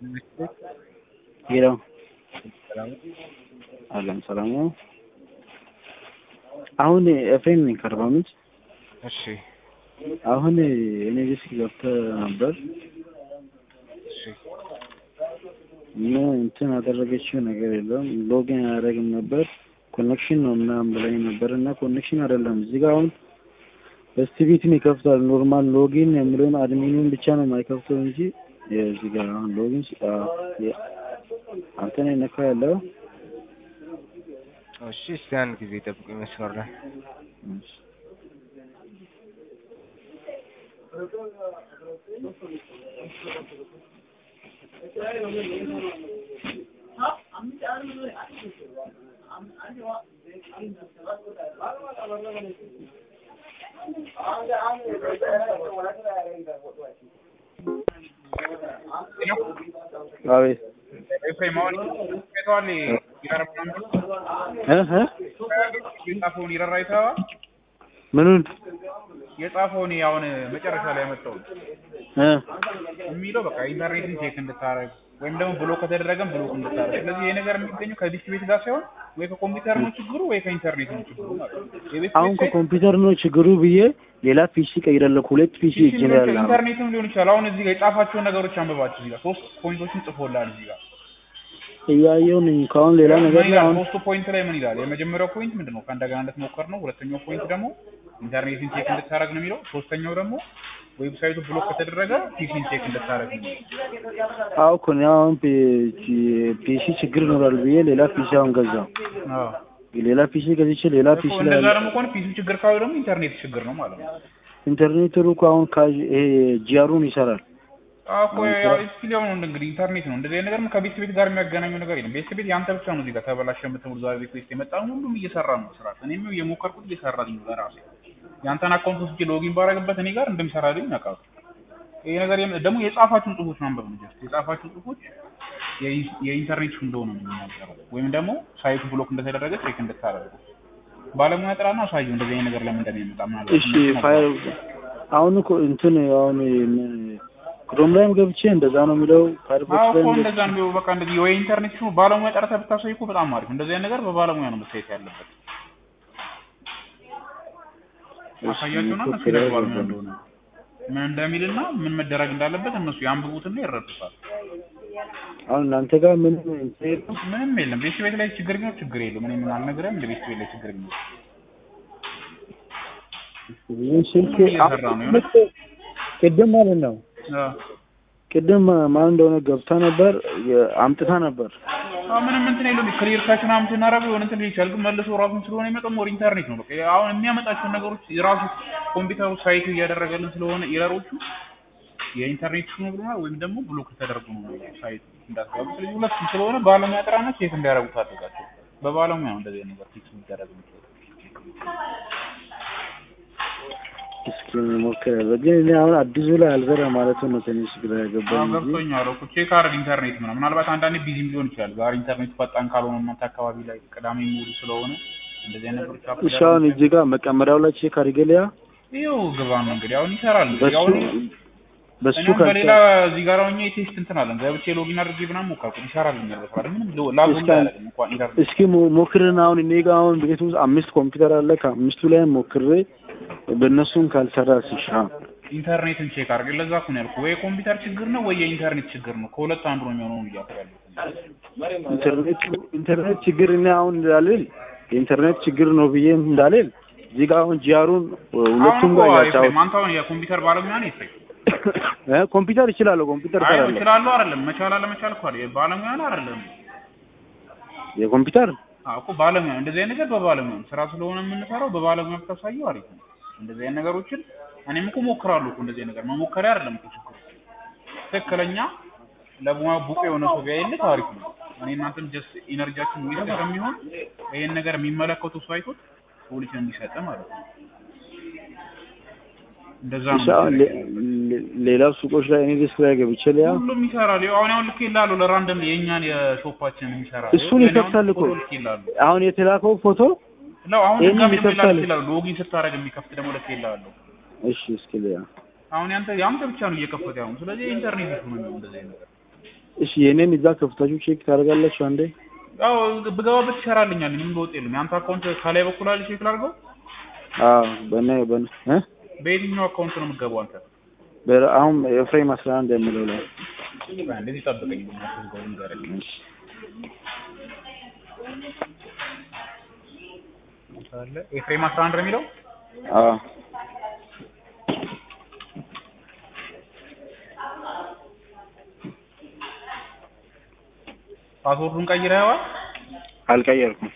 ሄሎ አለም ሰላም ነው። አሁን ኤፍሬም ነኝ ከአርባ ምንጭ። እሺ አሁን እኔ ቤት ገብተህ ነበር እሺ ምን እንትን ያደረገችው ነገር የለም። ሎጊን አያደርግም ነበር ኮኔክሽን ነው ምናምን ብላኝ ነበር እና ኮኔክሽን አይደለም እዚህ ጋር አሁን በስቲቪትን ይከፍታል። ኖርማል ሎጊን የሚለውን አድሚኑን ብቻ ነው የማይከፍተው እንጂ እዚህ ጋር አሁን ሎጊን አንተ ነው ነካ ያለው እሺ እስቲ አንድ ጊዜ ጠብቁኝ መስመር ላይ አቤት ኤፍሬም አሁን አይተዋል ይረር እ እ የጻፈውን ይረር አይተኸዋል? ምኑን የጻፈውን አሁን መጨረሻ ላይ ያመጣው እ የሚለው በቃ ኢንተርኔትን ቼክ እንድታረግ ወይም ደግሞ ብሎክ ከተደረገም ብሎክ እንድታረግ። ስለዚህ ይሄ ነገር የሚገኘው ከዲስክ ቤት ጋር ሳይሆን ወይ ከኮምፒውተር ነው ችግሩ ወይ ከኢንተርኔት ነው ችግሩ ማለት ነው። የቤት አሁን ቤት ከኮምፒውተር ነው ችግሩ ብዬ ሌላ ፒሲ ቀይራለሁ። ሁለት ፒሲ ፒሲ እጅ ሊሆን ላይ ይችላል፣ ያለ ኢንተርኔትም ሊሆን ይችላል። አሁን እዚህ ጋር የጻፋቸውን ነገሮች አንብባቸው። እዚህ ጋር ሶስት ፖይንቶችን ጽፎላል እዚህ ጋር እያየሁ ነኝ። ከአሁን ሌላ ነገር ምን ላይ ይላል? አሁን ሶስቱ ፖይንት ላይ ምን ይላል? የመጀመሪያው ፖይንት ምንድን ነው? ከእንደገና እንድትሞክር ነው። ሁለተኛው ፖይንት ደግሞ ኢንተርኔትን ቼክ እንድታረግ ነው የሚለው። ሶስተኛው ደግሞ ዌብሳይቱ ብሎክ ከተደረገ ፒሲን ቼክ እንድታረግ ነው። አዎ እኮ እኔ አሁን ፒ- ፒሲ ችግር ይኖራል ብዬ ሌላ ፒሲ አሁን ገዛው። አዎ ሌላ ፒሲ ገዝቼ ሌላ እኮ ፒሲ ላይ እንደዛ ደግሞ ከሆነ ፒሲ ችግር ካሉ ደግሞ ኢንተርኔት ችግር ነው ማለት ነው። ኢንተርኔት ሩቅ አሁን ካዥ ይሄ ጂአሩን ይሰራል። አዎ እኮ ያው ስቲል ያው ነው እንግዲህ ኢንተርኔት ነው። እንደዚህ አይነት ነገር ከቤት ቤት ጋር የሚያገናኘው ነገር የለም። ቤት ቤት ያንተ ብቻ ነው እዚህ ጋር ተበላሸ የምትብሉ ዛሬ ቤት ቤት የመጣ ሁሉም እየሰራ ነው ስራ። እኔም የሞከርኩት እየሰራልኝ ነው ለራሴ። ያንተን አካውንት ውስጥ ሎጊን ባረግበት እኔ ጋር እንደሚሰራልኝ ያውቃሉ። ይሄ ነገር የም- ደግሞ የጻፋችሁን ጽሁፎች ማንበብ ነው። ጀስት የጻፋችሁን ጽሁፎች የኢ- የኢንተርኔት እንደሆነ ነው የሚናገረው። ወይም ደግሞ ሳይቱ ብሎክ እንደተደረገ ቼክ እንድታደርጉ ባለሙያ ጥራና አሳየው እንደዚህ አይነት ነገር ለምን እንደሚመጣ ምናልባት እሺ ፋይል አሁን እኮ እንትን አሁን ክሮም ላይም ገብቼ እንደዛ ነው የሚለው ፋይርፎክስ አዎ ላይ እኮ እንደዛ ነው። በቃ እንደዚህ ወይ ኢንተርኔት ሲሆን ባለሙያ ጠርተህ ብታሳይ እኮ በጣም አሪፍ። እንደዚህ አይነት ነገር በባለሙያ ነው መታየት ያለበት። አሳያቸውና እነሱ ይነግሯል ምን እንደሆነ ምን እንደሚልና ምን መደረግ እንዳለበት እነሱ ያንብቡትና ይረዱታል። አሁን እናንተ ጋር ምን እንትን የለም? ምንም የለም። ቤት ቤት ላይ ችግር ቢኖር ችግር የለውም። እኔ ምን አልነግርህም። እንደ ቤት ቤት ላይ ችግር ቢኖር ይህን ስልክ ሁሉም እየሰራ ነው የሆነ ቅድም ማለት ነው አዎ ቅድም ማን እንደሆነ ገብታ ነበር የ- አምጥታ ነበር አዎ ምንም እንትን የለውም። ክሊር ካች ምናምን ስናደርገው የሆነ እንትን ሊል ይችላል፣ ግን መልሶ ራሱን ስለሆነ የመጣው ሞር ኢንተርኔት ነው። በቃ አሁን የሚያመጣቸውን ነገሮች የራሱ ኮምፒውተሩ ሳይቱ እያደረገልን ስለሆነ ኤረሮቹ የኢንተርኔት ነው ብሎናል፣ ወይም ደግሞ ብሎክ ተደርጎ ነው ሳይቱ እንዳትገቡ። ስለዚህ ሁለቱም ስለሆነ ባለሙያ ጥራና ቼክ እንዲያደርጉት አድርጋቸው። በባለሙያ ነው እንደዚህ አይነት ነገር ፊክስ የሚደረግ የሚችለው። እስኪ ሞክራለሁ። ግን እኔ አሁን አዲሱ ላይ አልሰራ ማለት ነው ትንሽ ግራ አዎ ያገባኝ እንጂ ገብቶኛል እኮ ቼክ አድርግ ኢንተርኔት ምናምን። ምናልባት አንዳንዴ ቢዚም ሊሆን ይችላል። ዛሬ ኢንተርኔት ፈጣን ካልሆነ እናንተ አካባቢ ላይ ቅዳሜ ሙሉ ስለሆነ እንደዚህ አይነት ነገሮች አፕ እሺ አሁን እዚህ ጋር መቀመሪያው ላይ ቼክ አድርጌልያ ይኸው ግባ ነው እንግዲህ አሁን ይሰራል። በሱ አሁን በሱ እኔም ካልተ በሌላ እዚህ ጋር ሆኜ ቴስት እንትን አለን ገብቼ ሎጊን አድርጌ ምናምን ሞከርኩት ይሰራልኛል። በስራ ምንም ላጉ እስኪ አያደርግም እንኳን ኢንተርኔት እስኪ ሞ- ሞክርና አሁን እኔ ጋር አሁን ቤት ውስጥ አምስት ኮምፒውተር አለ። ከአምስቱ ላይ ሞክሬ በእነሱም ካልሰራ ሲሻ ኢንተርኔትን ቼክ አድርግ። ለዛ እኮ ነው ያልኩህ። ወይ የኮምፒውተር ችግር ነው ወይ የኢንተርኔት ችግር ነው። ከሁለት አንዱ ነው የሚሆነው እያልኩ ያለሁት። ኢንተርኔት ኢንተርኔት ችግር እኔ አሁን እንዳልል የኢንተርኔት ችግር ነው ብዬ እንዳልል እዚህ ጋር አሁን ጂአሩን አሁን ሁለቱም እኮ ጋር ያጫወት ኤፍሬም አንተ አሁን የኮምፒውተር ባለሙያ ነህ ኤፍሬም? እ ኮምፒውተር ይችላለሁ። ኮምፒውተር አይ እሰራለሁ። እችላለሁ አይደለም መቻል አለመቻል እኮ አይደል ባለሙያ ነህ አይደለም? የኮምፒውተር አዎ እኮ ባለሙያ እንደዚህ አይነት ነገር በባለሙያ ነው። ስራ ስለሆነ የምንሰራው በባለሙያ ብታሳየው አሪፍ ነው። እንደዚህ አይነት ነገሮችን እኔም እኮ እሞክራለሁ እኮ እንደዚህ አይነት ነገር መሞከሪያ አይደለም እኮ ችግሩ። ትክክለኛ ለሙያ ብቁ የሆነ ሰው ቢያይልህ አሪፍ ነው። እኔ እናንተም ጀስት ኢነርጂያችን ዌስት ከሚሆን ይሄን ነገር የሚመለከቱ ሰው አይቶት ሶሉሽን እንዲሰጥ ማለት ነው። እንደዛ ነው እሺ አሁን ሌ- ሌ- ሌላው ሱቆች ላይ እኔ ዲስክ ላይ ገብቼ ሊያ ሁሉም ይሰራል። ይኸው አሁን አሁን ልክ ይላሉ ለራንደም የእኛን የሾፓችንን የሚሰራ እሱን ይከፍታል እኮ ልክ ይላሉ አሁን የተላከው ፎቶ ነው አሁን ይሄንን ድጋሚ ደግሞ ይከፍታል። ላክ ይላሉ። ሎጊን ስታደርግ የሚከፍት ደግሞ ልክ ይላሉ። እሺ እስኪ ሊያ አሁን ያንተ ያንተ ብቻ ነው እየከፈተ ያው። ስለዚህ የኢንተርኔት ኢሹ ነው እንደዚህ አይነት ነገር እሺ የኔን እዛ ከፍታችሁ ቼክ ታደርጋላችሁ አንዴ ያው ብገባበት ይሰራልኛል ምንም ለውጥ የለም የአንተ አካውንት ከላይ በኩል አለ ቼክ ላድርገው አዎ በእኔ በእኔ እ በየትኛው አካውንት ነው የምትገባው አንተ በ- አሁን ኤፍሬም አስራ አንድ የሚለው ላይ እንደዚህ ጠብቀኝ ማስገው ንገረኝ እሺ አለ ኤፍሬም 11 ነው የሚለው አዎ ፓስወርዱን ቀይረኸዋል አልቀየርኩም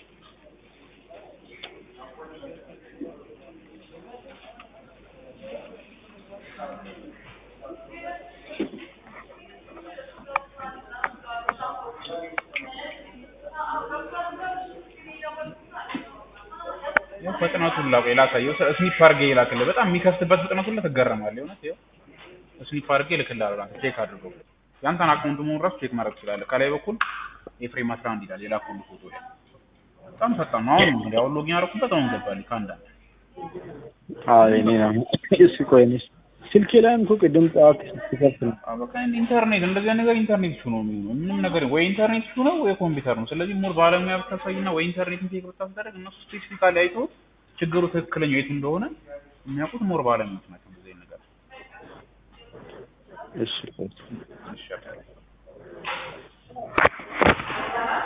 ያው ፍጥነቱን ላቀ ላሳየው ስኒፕ አድርጌ ይላክልህ በጣም የሚከፍትበት ፍጥነቱን ትገረማለህ የእውነት ይኸው ስኒፕ አድርጌ እልክልሃለሁ አንተ ቼክ አድርገው ያንተን አካውንት መሆን ራሱ ቼክ ማድረግ ትችላለህ ከላይ በኩል ኤፍሬም 11 ይላል የላኩልህ ፎቶ ላይ በጣም ፈጣን ነው አሁን እንግዲህ አሁን ሎጊን አደረኩበት አሁን ገባልኝ ከአንዳንድ አዎ የኔ ነው እሺ ቆይ እኔ ስልኬ ላይም እኮ ቅድም ጠዋት ሲከፍት ነው አዎ በቃ እንደ ኢንተርኔት እንደዚህ አይነት ነገር ኢንተርኔት ኢሹ ነው የሚሆነው ምንም ነገር ወይ ኢንተርኔት ኢሹ ነው ወይ ኮምፒውተር ነው ስለዚህ ሞር ባለሙያ ብታሳይና ወይ ኢንተርኔት ቼክ ብታስደረግ እነሱ ስፔሲፊካሊ አይተው ችግሩ ትክክለኛው የቱ እንደሆነ የሚያውቁት ሞር ባለሙያዎች ናቸው እንደዚህ አይነት ነገር እሺ ቆይ ይሻላል